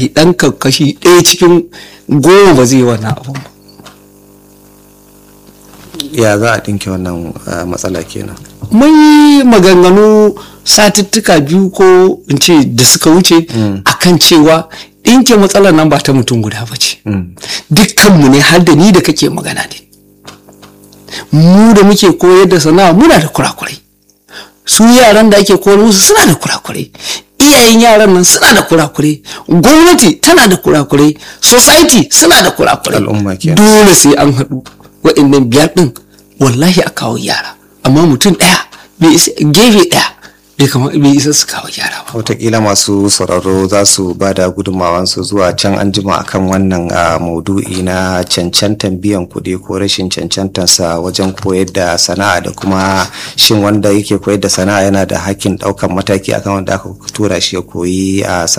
wallahi ɗan kashi ɗaya cikin goma ba zai yi wannan abun ba ya za a ɗinke wannan ah, matsala kenan mun yi maganganu satuttuka biyu ko in ce da suka wuce akan cewa ɗinke matsalar nan ba ta mutum guda ba ce dukkanmu ne har da ni da kake magana ne mu da muke koyar da sana'a muna da kurakurai su yaran da ake koyar musu suna da kurakurai iyayen yaran nan suna da kurakurai gwamnati tana da kurakurai society suna da kurakurai Al'umma kenan. dole sai an haɗu waɗannan biyar ɗin wallahi a kawo yara amma mutum ɗaya bai isa gefe ɗaya bai kama bai isa su kawo gyara ba watakila masu sauraro za su ba da gudunmawansu zuwa can an jima akan wannan ah, maudu'i na cancantan biyan kuɗi ko rashin cancantansa wajen koyar da sana'a da kuma shin wanda yake koyar da sana'a yana da hakkin ɗaukan mataki akan wanda aka tura shi ya koyi a